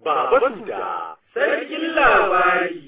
Baba Suda, sarkin labari.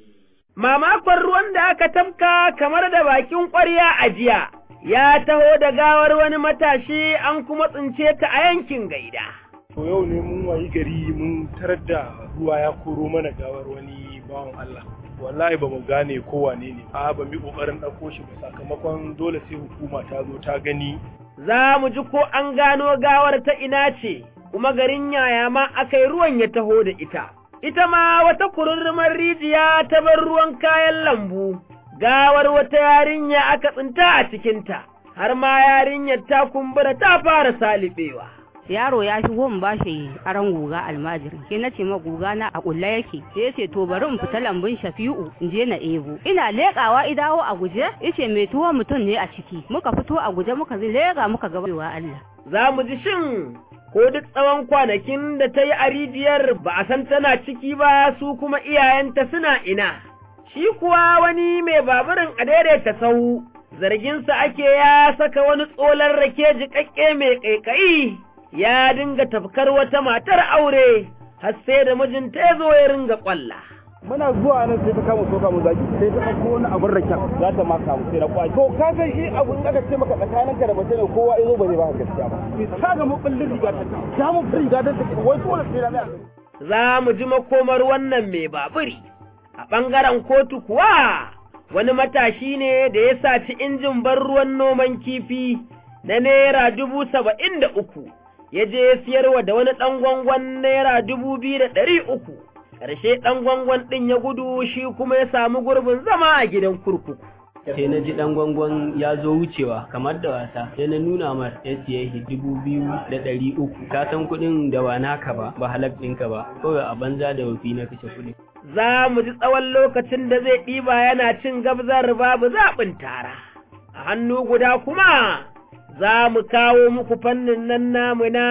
Mamakon ruwan da aka tafka kamar da bakin ƙwarya a jiya, ya taho da gawar wani matashi an kuma tsince ta a yankin gaida. To yau ne mun wayi gari mun tarar da ruwa ya koro mana gawar wani bawan Allah. Wallahi ba mu gane ko wane ne, a ba mu kokarin ɗauko shi ba sakamakon dole sai hukuma ta zo ta gani. Za mu ji ko an gano gawar ta ina ce, kuma garin yaya ma aka yi ruwan ya taho da ita. Ita ma wata kururrumar rijiya ta bar ruwan kayan lambu, gawar wata yarinya aka tsinta a cikinta, har ma yarinyar ta kumbura ta fara salibewa. yaro ya shigo mu bashi aran guga almajiri sai na ce ma guga na a kulla yake sai ya ce to bari in fita lambun shafi'u in je na ebo ina lekawa idawo a guje yace mai tuwo mutum ne a ciki muka fito a guje muka leka muka ga wa Allah Za mu ji shin ko duk tsawon kwanakin da ta yi a rijiyar ba a san tana ciki ba su kuma iyayenta suna ina. Shi kuwa wani mai baburin a daidaita sahu, zarginsa ake ya saka wani tsolar rake jiƙaƙƙe mai ƙaiƙayi, ya dinga tafkar wata matar aure, har sai da mijinta ya zo ya ringa ƙwalla. muna zuwa nan sai ta kama soka mu zaki sai ta ɗauko wani abin raken za ta maka mu sai na kwaji to ka san shi abun aka ce maka tsakanin ka da mace ne kowa yazo ba zai ba gaskiya ba ta ga mu billin riga ta ta mu riga ta wai dole sai na Za mu ji makomar wannan mai baburi, a ɓangaren kotu kuwa wani matashi ne da ya saci injin ban ruwan noman kifi na Naira dubu saba'in da uku, ya je ya siyarwa da wani ɗan gwangwan Naira dubu biyu da ɗari uku. ƙarshe ɗan gwangwan ɗin ya gudu shi kuma ya samu gurbin zama a gidan kurkuku. sai na ji dan gwangwan ya zo wucewa kamar da wasa sai na nuna mar ya siye shi dubu biyu da ɗari uku ka san kuɗin da ba naka ba ba halak ɗinka ba kawai a banza da wafi na kashe kuɗin. Za mu ji tsawon lokacin da zai ɗiba yana cin gabzar babu zaɓin tara. A hannu guda kuma za mu kawo muku fannin nan namu na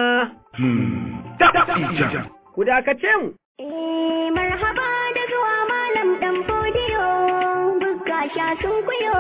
ku dakace mu. Eh, marhaba da zuwa malam ɗan fodiyo, buska sha sun kuyo,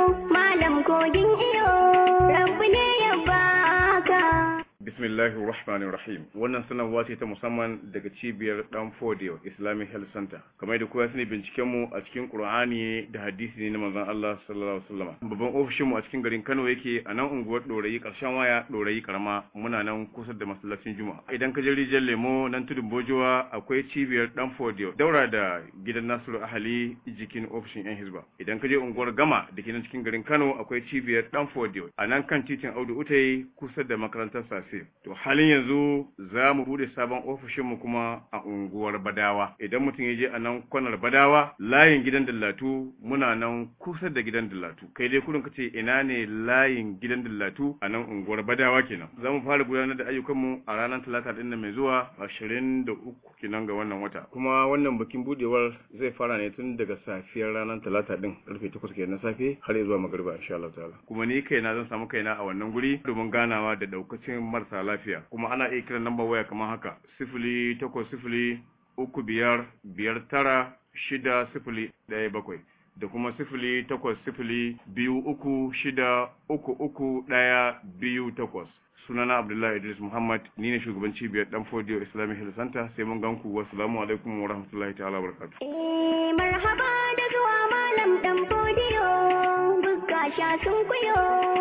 malam kogin iyo, rabu ne ya baka. Bismillahir Rahmanir Rahim. Wannan sanarwa ce ta musamman daga cibiyar Dan Fodio Islamic Health Center. Kamar da kowa sani binciken mu a cikin Qur'ani da hadisi ne na manzon Allah sallallahu alaihi wasallam. Babban ofishin mu a cikin garin Kano yake a nan unguwar Dorayi karshen waya Dorayi karama muna nan kusa da masallacin Juma'a. Idan ka je rijiyar Lemo nan tudun Bojowa akwai cibiyar Dan Fodio daura da gidan Nasiru Ahali jikin ofishin yan Hizba. Idan ka je unguwar Gama da ke nan cikin garin Kano akwai cibiyar Dan Fodio a nan kan titin Audu Utai kusa da makarantar Safe. To halin yanzu za mu bude sabon ofishinmu kuma a unguwar Badawa. Idan mutum ya je a nan kwanar Badawa, layin gidan dillatu muna nan kusa da gidan dillatu. Kai dai kudin kace ina ne layin gidan dillatu a nan unguwar Badawa kenan. Za mu fara gudanar da ayyukanmu a ranar Talata din nan mai zuwa 23 kenan ga wannan wata. Kuma wannan bikin budewar zai fara ne tun daga safiyar ranar Talata din karfe 8 kenan na safe har zuwa magariba insha Allah ta'ala. Kuma ni kaina zan samu kaina a wannan guri domin ganawa da daukacin marasa lafiya kuma ana iya kiran lambar waya kamar haka sifili takwas sifili uku biyar biyar tara shida sifili ɗaya bakwai da kuma sifili takwas sifili biyu uku shida uku uku ɗaya biyu takwas sunana abdullahi idris muhammad ni ne shugaban cibiyar dan fodiyo islamic health center sai mun ganku wassalamu alaikum wa rahmatullahi ta'ala wa barakatuh Eh, marhaba da zuwa malam ɗan fodiyo, buska sha sun kuyo,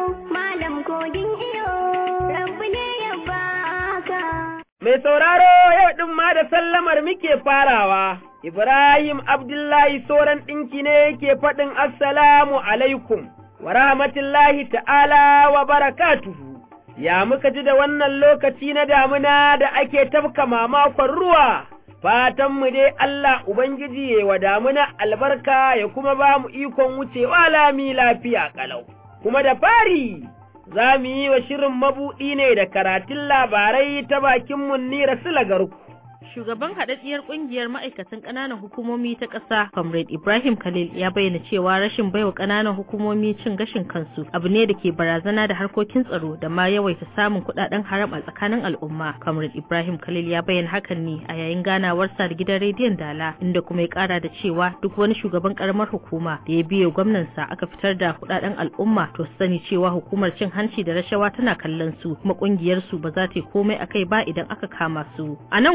malam kogin iyo, rabu ne ya baka. Mai sauraro yau ɗin ma da sallamar muke farawa, Ibrahim Abdullahi Soran ɗinki ne yake faɗin Assalamu alaikum wa rahmatullahi ta'ala wa barakatuhu. Ya muka ji da wannan lokaci na damuna da ake tafka mamakon ruwa, fatanmu dai Allah Ubangiji ya wa damuna albarka ya kuma ba mu ikon wucewa lami lafiya ƙalau. Kuma da fari za mu yi wa shirin mabuɗi ne da karatun labarai ta bakin Munnira Silagarku. Shugaban haɗaɗɗiyar ƙungiyar ma'aikatan ƙananan hukumomi ta ƙasa, Comrade Ibrahim Khalil ya bayyana cewa rashin baiwa ƙananan hukumomi cin gashin kansu abu ne da ke barazana da harkokin tsaro da ma yawaita samun kuɗaɗen haram a tsakanin al'umma. Comrade Ibrahim Khalil ya bayyana hakan ne a yayin ganawarsa da gidan rediyon Dala, inda kuma ya ƙara da cewa duk wani shugaban ƙaramar hukuma da ya biye gwamnansa aka fitar da kuɗaɗen al'umma to su sani cewa hukumar cin hanci da rashawa tana kallon su kuma ƙungiyar su ba za ta yi komai akai ba idan aka kama su. A nan kuma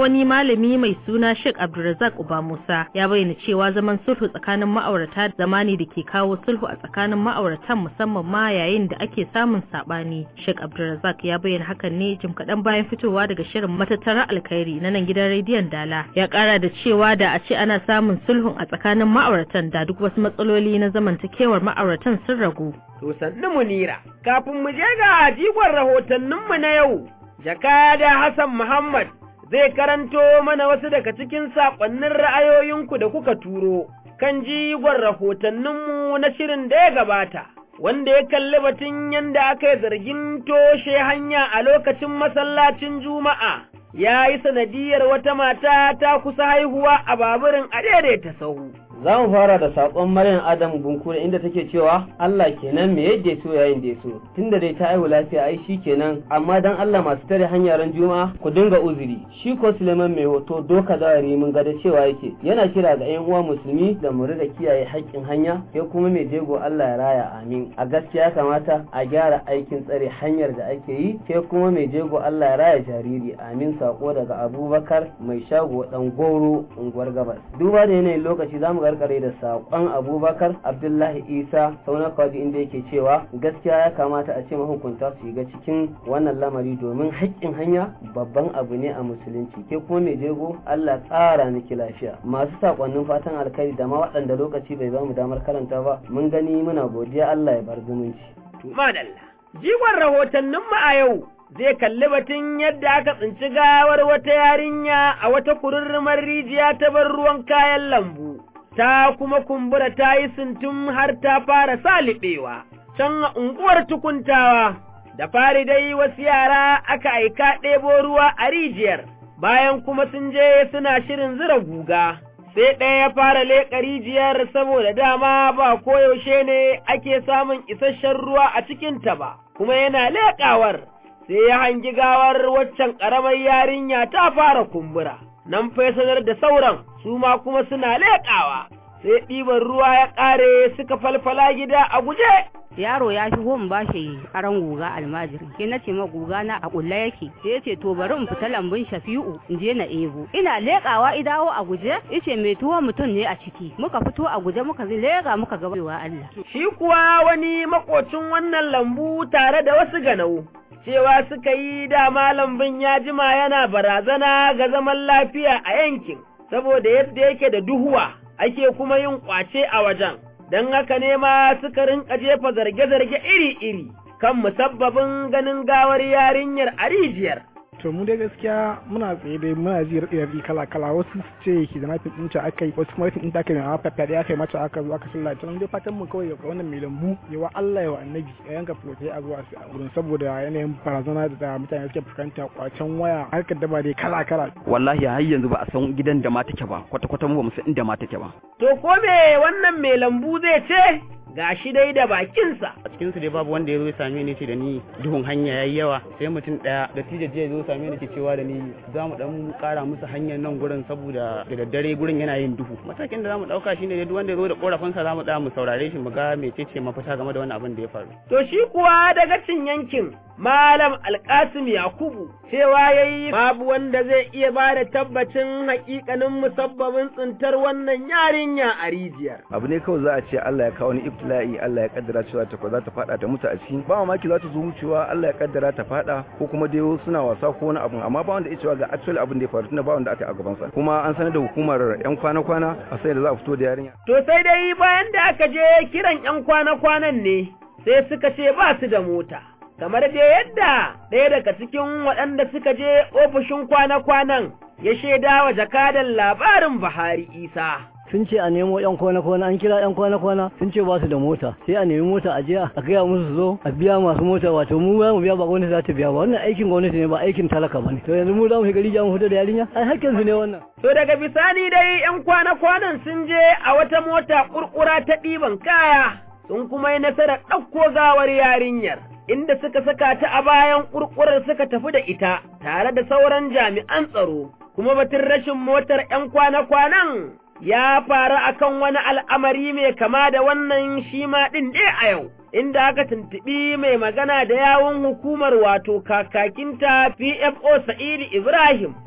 wani malami mai suna Sheikh Abdulrazak Uba Musa ya bayyana cewa zaman sulhu tsakanin ma'aurata zamani da ke kawo sulhu a tsakanin ma'auratan musamman ma yayin da ake samun sabani. Sheikh Abdulrazak ya bayyana hakan ne jim kaɗan bayan fitowa daga shirin matattarar alkhairi na nan gidan rediyon Dala. Ya ƙara da cewa da a ce ana samun sulhun a tsakanin ma'auratan da duk wasu matsaloli na zamantakewar ma'auratan sun ragu. To sannu munira, kafin mu je ga jigon rahotanninmu na yau, jakada Hassan Muhammad zai karanto mana wasu daga cikin saƙonnin ra'ayoyinku da kuka turo kan jigon rahotanninmu na shirin da ya gabata, wanda ya kalli batun yadda aka yi zargin toshe hanya a lokacin masallacin Juma'a. Ya yi sanadiyar wata mata ta kusa haihuwa a baburin a daidaita sahu. Za mu fara da saƙon Maryam Adam Bunkure inda take cewa Allah kenan me yadda ya so yayin da ya so tunda dai ta haihu lafiya ai shi kenan amma dan Allah masu tare hanyar juma'a ku dinga uzuri shi ko Suleiman mai hoto doka zawari mun ga da cewa yake yana kira ga ƴan uwa musulmi da mu riga kiyaye haƙƙin hanya sai kuma mai jego Allah ya raya amin a gaskiya kamata a gyara aikin tsare hanyar da ake yi sai kuma mai jego Allah ya raya jariri amin sako daga Abubakar mai shago dan goro unguwar gabas duba da yanayin lokaci zamu karkare da saƙon abubakar abdullahi isa sauna kwaji inda yake cewa gaskiya ya kamata a ce mahukunta su shiga cikin wannan lamari domin haƙƙin hanya babban abu ne a musulunci ke kuma mai jego allah tsara miki lafiya masu saƙonnin fatan alkhairi da ma waɗanda lokaci bai bamu damar karanta ba mun gani muna godiya allah ya bar zumunci. madalla jigon rahotanninmu a yau zai kalli batun yadda aka tsinci gawar wata yarinya a wata kururrumar rijiya ta bar ruwan kayan lambu. ta kuma kumbura ta yi sintum har ta fara saliɓewa, can a unguwar tukuntawa, da fari dai wasu yara aka aika ɗebo ruwa a rijiyar, bayan kuma sun je suna shirin zira guga, sai ɗaya ya fara leƙa rijiyar saboda dama ba koyaushe ne ake samun isasshen ruwa a cikinta ba, kuma yana leƙawar, sai ya hangi gawar waccan ƙaramar yarinya ta fara kumbura. nan fesanar da sauran su ma kuma suna leƙawa, sai ɗiban ruwa ya ƙare suka falfala gida a guje. yaro ya shigo mu ba shi aran guga almajiri ke na ce ma guga na a kulla yake sai ya ce to bari in fita lambun shafi'u in je na ebo ina leƙawa idawo a guje yace mai tuwo mutum ne a ciki muka fito a guje muka leƙa muka ga Allah shi kuwa wani makocin wannan lambu tare da wasu ganau cewa suka yi dama lambun ya jima yana barazana ga zaman lafiya a yankin, saboda yadda yake da duhuwa ake kuma yin ƙwace a wajen, don haka ne ma suka rinka jefa zarge-zarge iri-iri kan musabbabin ganin gawar yarinyar a rijiyar. to mu dai gaskiya muna tsaye dai muna ji raɗi kala kala wasu ce ki da nafin ɗinta aka yi wasu kuma ɗin ta kai na faɗaɗe aka yi mata aka zo aka sallah ta dai fatan mu kawai ga wannan mai lambu yawa Allah yawa annabi ya yanka fulotai a zuwa a gurin saboda yanayin barazana da mutane suke fuskanta kwacen waya harkar daba dai kala kala wallahi har yanzu ba a san gidan da ma take ba kwata kwata mu ba mu san inda ma take ba to ko me wannan mai lambu zai ce ga shi dai da bakinsa. A cikin su dai babu wanda ya zo same ni ce da ni duhun hanya yayi yawa sai mutum daya da tije ya zo same ni ke cewa da ni za mu dan kara musu hanyar nan gurin saboda da daddare gurin yana yin duhu. Matakin da za mu dauka shine duk wanda ya zo da korafin sa za mu tsaya mu saurare shi mu ga mecece mafita game da wannan abin da ya faru. To shi kuwa daga cin yankin Malam Alkasim Yakubu cewa yayi babu wanda zai iya ba da tabbacin hakikanin musabbabin tsintar wannan yarinya a rijiyar. Abu ne kawai za a ce Allah ya kawo ni ibtila'i Allah ya kaddara cewa ta za ta fada ta mutu a ciki ba mamaki za ta zo wucewa Allah ya kaddara ta fada ko kuma dai suna wasa ko wani abu amma ba wanda ya cewa ga actual abin da ya faru tunda ba wanda aka yi a gaban sa kuma an sanar da hukumar yan kwana-kwana a sai da za a fito da yarinya. To sai dai bayan da aka je kiran yan kwana-kwanan ne sai suka ce ba su da mota. kamar da yadda ɗaya daga cikin waɗanda suka je ofishin kwana-kwanan ya shaida wa jakadan labarin Buhari Isa. sun ce a nemo yan kwana-kwana an kira yan kwana-kwana sun ce ba su da mota sai a nemi mota a jiya a gaya musu zo a biya masu mota wato mu za mu biya ba gwamnati za ta biya ba wannan aikin gwamnati ne ba aikin talaka ba ne to yanzu mu za mu shiga rijiya mu fito da yarinya ai hakkin su ne wannan. to daga bisani dai yan kwana-kwanan sun je a wata mota kurkura ta ɗiban kaya sun kuma yi nasarar ɗauko gawar yarinyar. inda suka saka ta a bayan ƙurƙurar suka tafi da ita tare da sauran jami'an tsaro, kuma batun rashin motar ‘yan kwana-kwanan ya faru akan wani al'amari mai kama da wannan shi ma ɗin ɗaya a yau, inda aka tuntuɓi mai magana da yawun hukumar wato kakakinta PFO Sa'idu Ibrahim,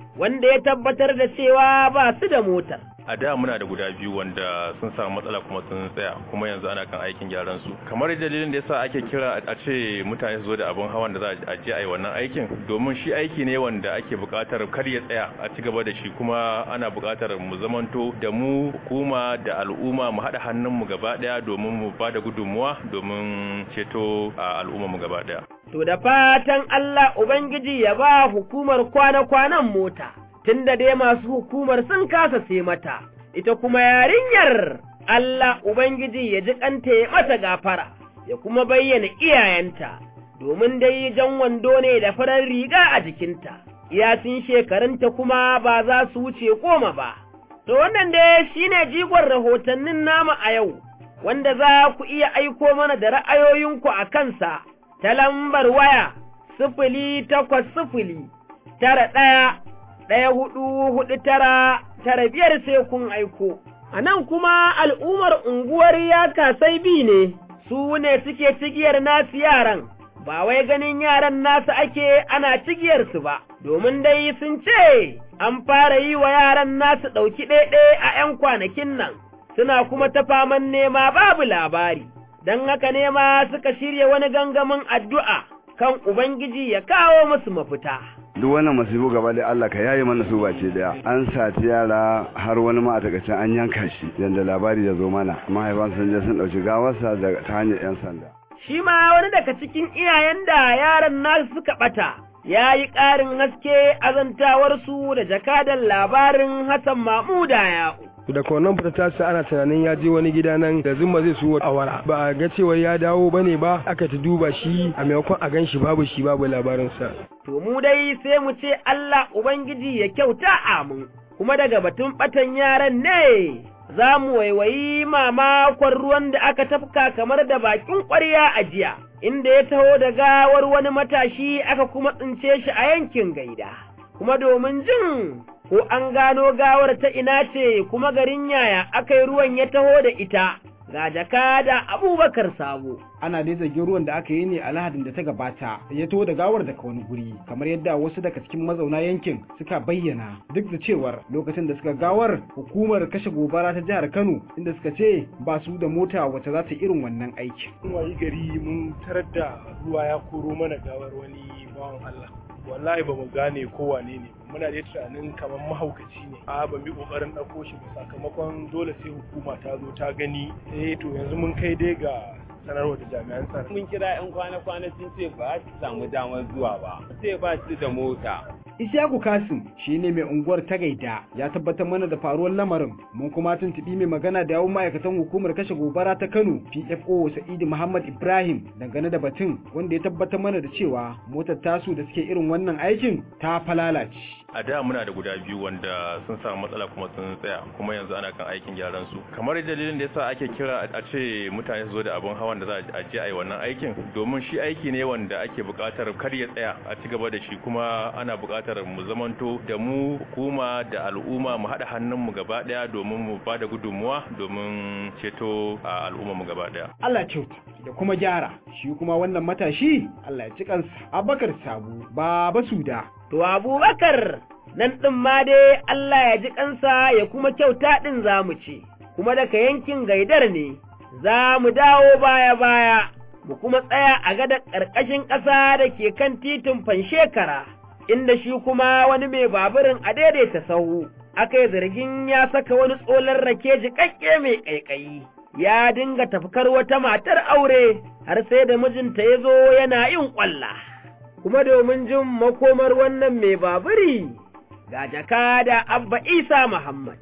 wanda ya tabbatar da cewa ba su da motar. a da muna da guda biyu wanda sun samu matsala kuma sun tsaya kuma yanzu ana kan aikin gyaran su kamar dalilin da yasa ake kira a ce mutane su zo da abun hawan da za a je a yi wannan aikin domin shi aiki ne wanda ake buƙatar kar ya tsaya a ci gaba da shi kuma ana buƙatar mu zamanto da mu hukuma da al'umma mu haɗa hannun mu gaba ɗaya domin mu ba da gudunmuwa domin ceto a al'umma mu gaba ɗaya To da fatan Allah Ubangiji ya ba hukumar kwana-kwanan mota. tunda dai masu hukumar sun kasa sai mata, ita kuma yarinyar Allah Ubangiji ya ji kanta ya mata gafara, ya kuma bayyana iyayenta, domin dai jan wando ne da farar riga a jikinta, iyasin shekarunta kuma ba za su wuce goma ba. To wannan dai shi ne jigon rahotannin nama a yau, wanda za ku iya aiko mana da ra'ayoyinku a kansa ta lambar waya sifili takwas sifili tara ɗaya ɗaya hudu hudu tara tara biyar sai kun aiko. A nan kuma al'ummar unguwar ya kasai bi ne, su ne suke cigiyar nasu yaran, ba wai ganin yaran nasu ake ana cigiyarsu ba, domin dai sun ce an fara yi wa yaran nasu ɗauki ɗaiɗai a ’yan kwanakin nan, suna kuma ta faman nema babu labari, don haka nema suka shirya wani gangamin addu'a kan Ubangiji ya kawo musu mafita. duk wannan masifu gaba da Allah ka yayi mana su bace daya an sati yara har wani ma a takaice an yanka shi yanda labari ya zo mana mahaifan sun je sun dauki gawarsa da ta hanyar yan sanda shi ma wani daga cikin iyayen da yaran nasu suka bata ya yi ƙarin haske azantawarsu da jakadan labarin Hassan Mamuda ya'u. da kwanan fita ta sa ana tunanin ya je wani gida nan da zumma zai so awara ba a ga cewa ya dawo bane ba aka ta duba shi a maimakon a gan shi babu shi babu labarinsa to mu dai sai mu ce Allah ubangiji ya kyauta amin kuma daga batun batan yaran ne za mu waiwayi mamakon ruwan da aka tafka kamar da bakin ƙwarya a jiya inda ya taho da gawar wani matashi aka kuma tsince shi a yankin gaida kuma domin jin ko an gano gawar ta ina ce kuma garin yaya aka yi ruwan ya taho da ita ga jaka da abubakar sabo. Ana dai zargin ruwan da aka yi ne a lahadin da ta gabata ya taho da gawar daga wani guri kamar yadda wasu daga cikin mazauna yankin suka bayyana duk da cewar lokacin da suka gawar hukumar kashe gobara ta jihar Kano inda suka ce ba su da mota wacce za ta irin wannan aikin. Mun wayi gari mun tarar da ruwa ya koro mana gawar wani bawan Allah. wallahi ba mu gane ko wane ne muna da tunanin kamar mahaukaci ne a ba mu kokarin ɗauko shi ba sakamakon dole sai hukuma ta zo ta gani eh to yanzu mun kai dai ga sanarwa da jami'an tsaro mun kira yan kwana-kwana sun ce ba su samu damar zuwa ba sai ba su da mota Ishaku Kasim shi ne mai unguwar ta gaida ya tabbatar mana da faruwar lamarin mun kuma tuntuɓi mai magana da yawun ma'aikatan hukumar kashe gobara ta Kano PFO Sa'idu Muhammad Ibrahim dangane da batun wanda ya tabbatar mana da cewa motar tasu da suke irin wannan aikin ta falalace. a da muna da guda biyu wanda sun samu matsala kuma sun tsaya kuma yanzu ana kan aikin gyaran su kamar dalilin da yasa ake kira a ce mutane su zo da abun hawan da za a je a yi wannan aikin domin shi aiki ne wanda ake buƙatar kar ya tsaya a ci gaba da shi kuma ana buƙatar mu zamanto da mu hukuma da al'umma mu haɗa hannun mu gaba ɗaya domin mu ba da gudunmuwa domin ceto a al'umma mu gaba ɗaya Allah kyauta da kuma gyara shi kuma wannan matashi Allah ya ci kansa Abubakar Sabu Baba Suda To Abubakar nan ɗin ma dai Allah ya ji ƙansa ya kuma kyauta ɗin za mu ce, kuma daga yankin gaidar ne, za mu dawo baya-baya, mu kuma tsaya a gada ƙarƙashin ƙasa da ke kan titin fanshekara, inda shi kuma wani mai baburin a daidaita sahu, aka yi zargin ya saka wani tsolar rake jiƙaƙƙe mai ƙaiƙayi. Ya dinga tafkar wata matar aure har sai da mijinta ya zo yana yin ƙwalla. kuma domin jin makomar wannan mai baburi ga jaka da abba isa muhammad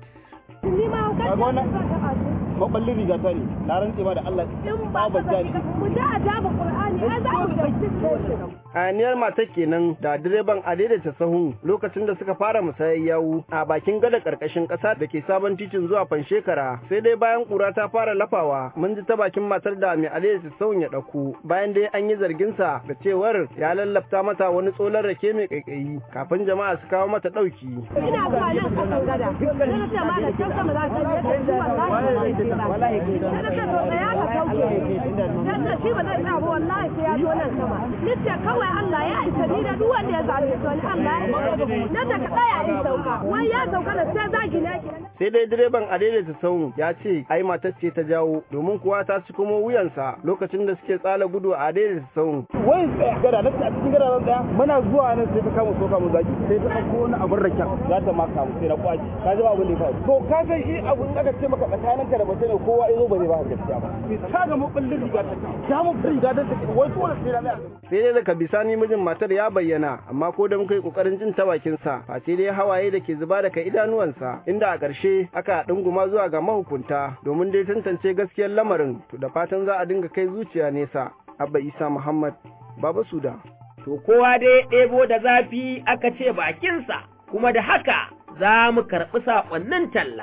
maballin riga ta ne na rantse ma da Allah in ba ba jani mu da ajaba qur'ani ai za mu Hayaniyar matar kenan da direban a daidaita sahun lokacin da suka fara musayar yawu a bakin gada karkashin ƙasa da ke sabon titin zuwa fanshekara sai dai bayan ƙura ta fara lafawa mun ji ta bakin matar da mai a daidaita sahun ya ɗauko bayan dai an yi zargin sa da cewar ya lallafta mata wani tsolar rake mai ƙaiƙayi kafin jama'a su kawo mata ɗauki. ina zuwa nan kasan gada na ce ma da can sama za ta yi zuwa ne ba wallahi kai da ta to ya ka sauke dan da shi ba zai tsaya ba wallahi sai ya zo nan sama nace kawai Allah ya isa ni da duk wanda ya zabe to Allah ya nan da ka tsaya in sauka wai ya sauka da sai zagi ne sai dai direban a daidaita sauyin ya ce ai matar ce ta jawo domin kuwa ta ci kuma wuyansa lokacin da suke tsala gudu a daidaita sauyin wai tsaya gada na a cikin gada nan tsaya muna zuwa nan sai ta kama soka mu zaki sai ta ɗauko wani abin raken za ta maka mu sai na kwaci ka ji ba abin da ya faru to ka san shi abu in aka ce maka tsakaninka da mace ne kowa ya zo ba zai ba gaskiya ba ka ga mukullin riga ta ta mu riga ta wai dole sai na sai dai daga bisani mijin matar ya bayyana amma ko da muka yi kokarin jin ta bakin sa fa sai dai hawaye da ke zuba daga idanuwansa inda a ƙarshe aka dunguma zuwa ga mahukunta domin dai tantance gaskiyar lamarin to da fatan za a dinga kai zuciya nesa abba isa muhammad baba suda to kowa dai ɗebo da zafi aka ce bakinsa kuma da haka za mu karɓi saƙonnin talla.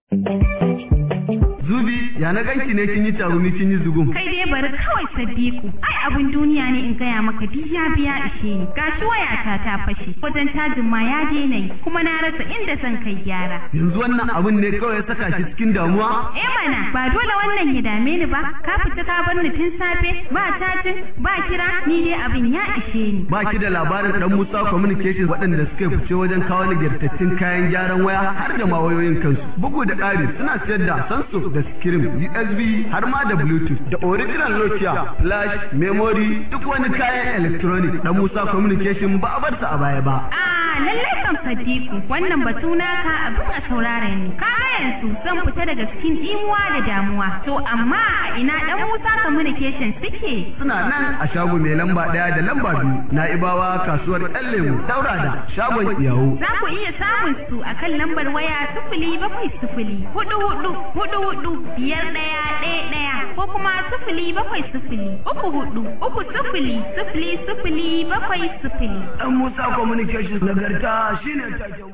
Zubi, ya na ganki ne kin yi tarumi kin yi zugun. Kai dai bari kawai Sadiku. Ai abun duniya ne in gaya maka biya biya ishe ni. Gashi wayata ta fashe. Wajen tajin ma ya daina yi. Kuma na rasa inda zan kai gyara. Yanzu wannan abun ne kawai ya saka shi cikin damuwa? Eh mana, ba dole wannan ya dame ni ba. Ka fita ka bar ni tun safe, ba chatting, ba kira, ni dai abin ya ishe ni. Ba ki da labarin dan Musa Communications waɗanda suka fice wajen kawo nagartattun kayan gyaran waya har da ma wayoyin kansu. Bugu da ƙari suna siyar da Samsung da Scream, USB har ma da Bluetooth da original Nokia, flash, memory duk wani kayan electronic dan Musa Communication ba a bar sa a baya ba. Ah, lallai kan Sadiku, wannan batu naka abin a saurara ne. Ka yanzu zan fita daga cikin imuwa da damuwa. To amma a ina dan Musa Communication suke? Suna nan a shago mai lamba ɗaya da lamba biyu na Ibawa kasuwar ɗan lemu daura da shagon iyawo. Za ku iya samun su a kan lambar waya sifili bakwai sifili hudu hudu hudu hudu biyar ɗaya ɗaya ɗaya ko kuma sifili bakwai sifili uku hudu uku sifili sifili sifili bakwai sifili. Ɗan Musa Communications nagarta shine taken.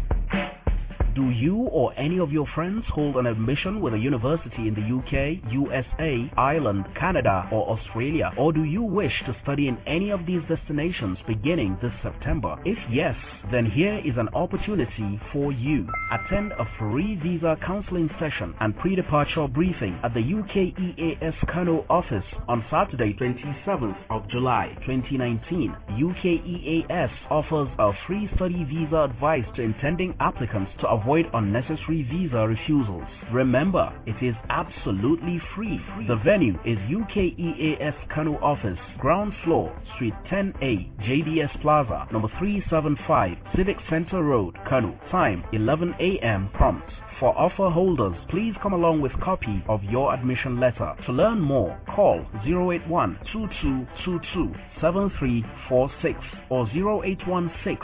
Do you or any of your friends hold an admission with a university in the UK, USA, Ireland, Canada, or Australia? Or do you wish to study in any of these destinations beginning this September? If yes, then here is an opportunity for you. Attend a free visa counseling session and pre-departure briefing at the UKEAS Kano office on Saturday, 27th of July 2019. UKEAS offers a free study visa advice to intending applicants to avoid unnecessary visa refusals. Remember, it is absolutely free. The venue is UKEAS Kano office, ground floor, Suite 10A, JDS Plaza, number 375, Civic Center Road, Kano. Time 11 a.m. prompt. For offer holders, please come along with copy of your admission letter. To learn more, call 081 2222 7346 or 0816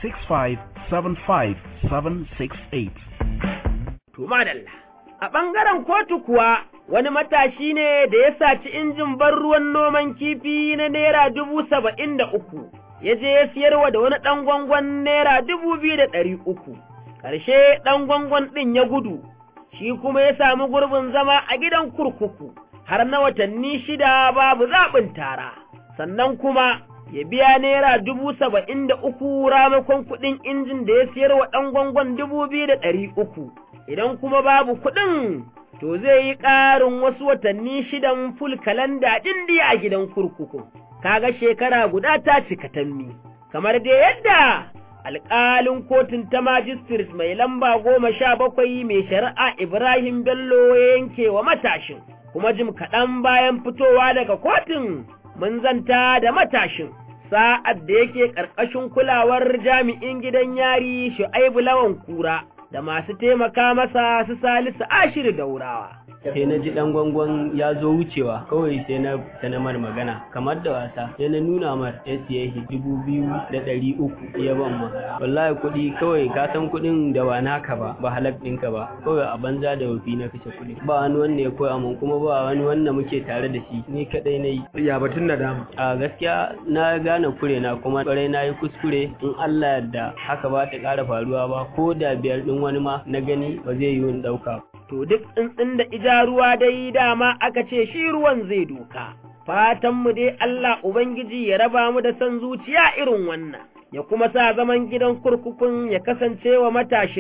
6575 768. To madalla, a ɓangaren kotu kuwa wani matashi ne da ya saci injin ban ruwan noman kifi na Naira dubu saba'in da uku, ya je ya siyarwa da wani ɗan gwangwan Naira dubu biyu da ɗari uku. ƙarshe ɗan gwangwan ɗin ya gudu, shi kuma ya sami gurbin zama a gidan kurkuku, har na watanni shida babu zaɓin tara, sannan kuma ya biya naira dubu saba'in da uku ramakon kuɗin injin da ya siyar wa ɗan gwangwan dubu biyu da ɗari uku, idan kuma babu kuɗin to zai yi ƙarin wasu watanni shidan ful kalanda ɗin a gidan kurkuku, kaga shekara guda ta cika tammi, kamar dai yadda alƙalin kotun ta majistris mai lamba goma sha bakwai mai shari'a Ibrahim Bello ya yanke wa matashin, kuma jim kaɗan bayan fitowa daga kotun mun zanta da matashin, sa'ad da yake ƙarƙashin kulawar jami'in gidan yari Shu'aibu Lawan Kura da masu taimaka masa su Salisu Ashir Daurawa. sai na ji dan gwangwan ya zo wucewa kawai sai na ta na mar magana kamar da wasa sai na nuna mar ya siye shi dubu biyu da ɗari uku ya ban ma wallahi kuɗi kawai ka san kuɗin da ba naka ba ba halak ɗinka ba kawai a banza da wafi na kashe kuɗi ba wani wanda ya koya mun kuma ba wani wanda muke tare da shi ni kaɗai na yi ya batun da dama a gaskiya na gane kure na kuma kwarai na yi kuskure in Allah yadda haka ba ta ƙara faruwa ba ko da biyar ɗin wani ma na gani ba zai yi wani ɗauka to duk tsuntsun da ija ruwa dai dama aka ce shi ruwan zai doka. Fatanmu dai Allah Ubangiji ya raba mu da son zuciya irin wannan, ya kuma sa zaman gidan kurkukun ya kasance wa matashin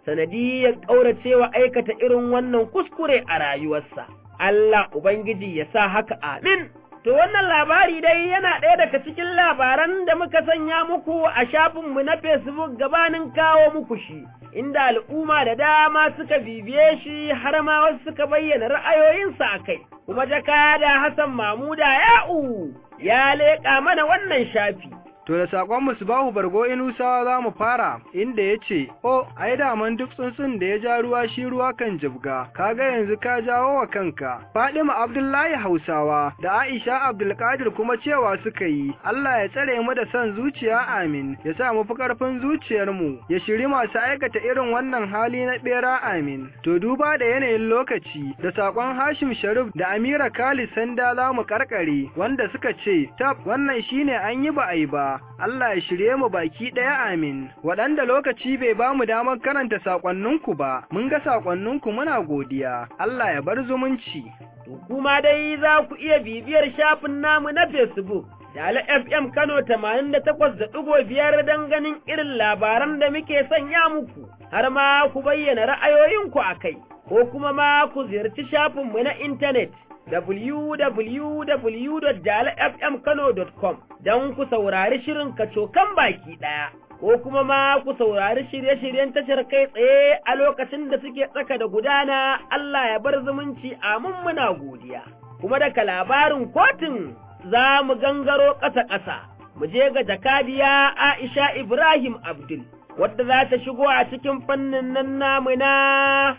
sanadiyar ƙauracewa aikata irin wannan kuskure a rayuwarsa. Allah Ubangiji ya sa haka amin. To wannan labari dai yana ɗaya daga cikin labaran da muka sanya muku a shafinmu na Facebook gabanin kawo muku shi, inda al'umma da dama suka bibiye shi har ma wasu suka bayyana ra'ayoyinsa a kai, kuma jakada Hassan Mamuda Ya'u ya leƙa mana wannan shafi. To da saƙon Musbahu Bargo Inusawa za mu fara inda ya ce, O, ai daman duk tsuntsun da ya ja ruwa shi ruwa kan jibga, kaga yanzu ka jawo wa kanka. Fadima Abdullahi Hausawa da Aisha Abdulkadir kuma cewa suka yi, Allah ya tsare mu da son zuciya amin, ya sa mu fi ƙarfin zuciyarmu, ya shiri masu aikata irin wannan hali na ɓera amin. To duba da yanayin lokaci, da saƙon Hashim Sharif da Amira Khalid Sanda za mu karkare, wanda suka ce, tab wannan shine an yi ba a yi ba. Allah ya shirye mu baki ɗaya amin. Waɗanda lokaci bai ba mu damar karanta saƙonninku ba, mun ga saƙonninku muna godiya. Allah ya bar zumunci. Kuma dai za ku iya bibiyar shafin namu na Facebook. Dala FM Kano tamanin da takwas da ɗigo biyar don ganin irin labaran da muke sanya muku, har ma ku bayyana ra'ayoyinku a kai, ko kuma ma ku ziyarci shafinmu na intanet www.jalafmkano.com don ku saurari shirin kacokan baki ɗaya, ko kuma ma ku saurari shirye-shiryen tashar kai tsaye a lokacin da suke tsaka da gudana Allah ya bar zumunci amin muna godiya. Kuma daga labarin kotun za mu gangaro ƙasa-ƙasa, mu je ga jakadiya Aisha Ibrahim Abdul, wadda za ta shigo a cikin fannin nan namu na.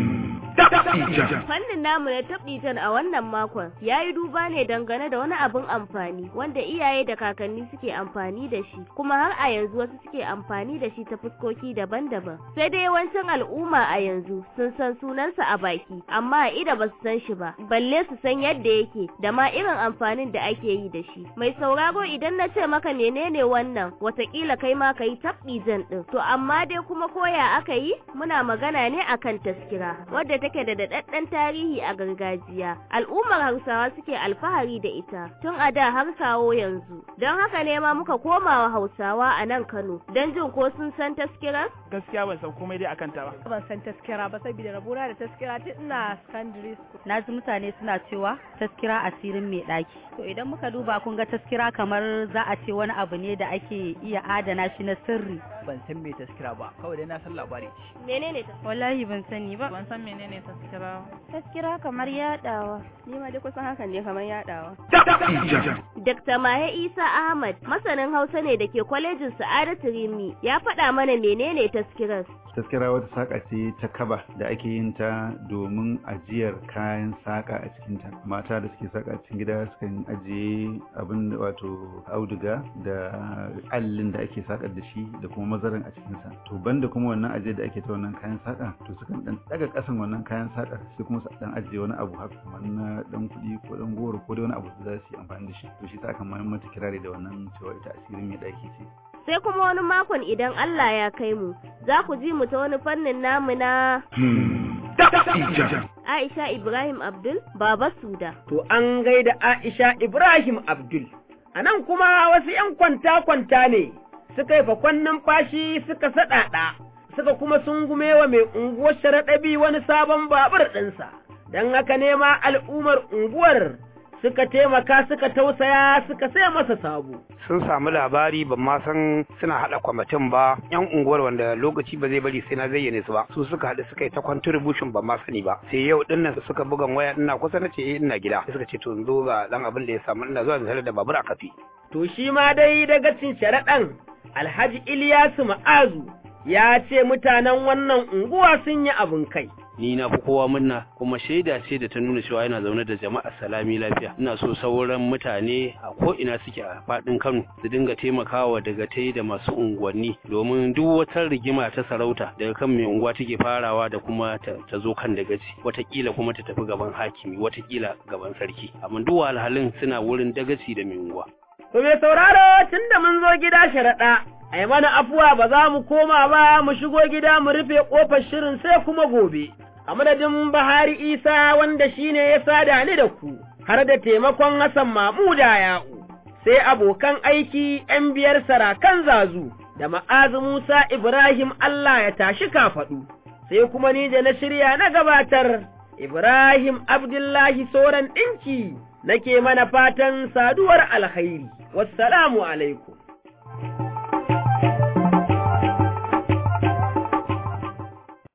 Fannin namu na tabdijan a wannan makon ya yi duba ne dangane da wani abin amfani wanda iyaye da kakanni suke amfani da shi kuma har a yanzu wasu suke amfani da shi ta fuskoki daban-daban. Sai dai yawancin al'umma a yanzu sun san sunansa a baki amma a ida ba su san shi ba balle su san yadda yake da ma irin amfanin da ake yi da shi. Mai sauraro idan na ce maka menene wannan watakila kai ma ka yi tabdijan din. To amma dai kuma koya aka yi muna magana ne akan taskira wadda take da daɗaɗɗen tarihi a gargajiya. Al'ummar Hausawa suke alfahari da ita tun a da har kawo yanzu. Don haka ne ma muka koma wa Hausawa a nan Kano don jin ko sun san taskirar? Gaskiya ban san komai dai akan ta ba. Ban san taskira ba saboda rabona da taskira tun ina secondary school. Na ji mutane suna cewa taskira asirin mai ɗaki. To idan muka duba kun ga taskira kamar za a ce wani abu ne da ake iya adana shi na sirri. Ban san me taskira ba, kawai dai na san labari. Menene ta? Wallahi ban sani ba. Ban san menene ne taskira? Taskira kamar yadawa. Ni ma dai kusan hakan ne kamar yadawa. Dr. Mahe Isa Ahmad, masanin Hausa ne da ke kwalejin Sa'adatu Rimi, ya faɗa mana menene taskirar. taskira wata saƙa ce ta kaba da ake yin ta domin ajiyar kayan saƙa a cikinta mata da suke saƙa cikin gida sukan ajiye abin da wato auduga da allin da ake saƙar da shi da kuma mazarin a cikinsa to banda kuma wannan ajiyar da ake ta wannan kayan saƙa to sukan dan daga ƙasan wannan kayan saƙar sai kuma su dan ajiye wani abu haka kamar na dan kuɗi ko dan goro ko da wani abu da za su yi amfani da shi to shi ta aka mata kirari da wannan cewa ita asirin mai ɗaki ce sai kuma wani makon idan Allah ya kai mu za ku ji mu ta wani fannin namu na Aisha Ibrahim Abdul Baba Suda. To an gaida Aisha Ibrahim Abdul. A nan kuma wasu ‘yan kwanta-kwanta ne suka yi fakon numfashi suka saɗaɗa, suka kuma sungume wa mai unguwar sharaɗabi wani sabon babur ɗinsa, don haka nema al'ummar unguwar suka taimaka suka tausaya suka sai masa sabo. Sun samu labari ban ma san suna haɗa kwamitin ba yan unguwar wanda lokaci ba zai bari sai na zayyane su ba su suka haɗu suka yi ta contribution ban ma sani ba sai yau din nan suka bugan waya ina kusa na ce ina gida suka ce to zo ga dan abin da ya samu ina zuwa misali da babur a kafi. To shi ma dai daga cin sharaɗan Alhaji Iliyasu Ma'azu ya ce mutanen wannan unguwa sun yi abin kai. ni na fi kowa murna kuma shaida ce da ta nuna cewa yana zaune da jama'a salami lafiya ina so sauran mutane a ko ina suke a faɗin Kano su dinga taimakawa daga tai da masu unguwanni domin duk wata rigima ta sarauta daga kan mai unguwa take farawa da kuma ta, zo kan dagaci watakila kuma ta tafi gaban hakimi watakila gaban sarki amma duk wahalhalun suna wurin dagaci da mai unguwa To mai sauraro tun da mun zo gida sharaɗa, a yi mana afuwa ba za mu koma ba mu shigo gida mu rufe ƙofar shirin sai kuma gobe. A madadin Bahari Isa wanda shi ne ya sada ni da ku, har da taimakon Hassan Mamuda ya'u, sai abokan aiki ‘yan biyar sarakan zazu, da ma'azu Musa Ibrahim Allah ya tashi kafaɗu, sai kuma ni da na shirya na gabatar Ibrahim Abdullahi Soran ɗinki nake mana fatan saduwar alkhairi, wassalamu alaikum.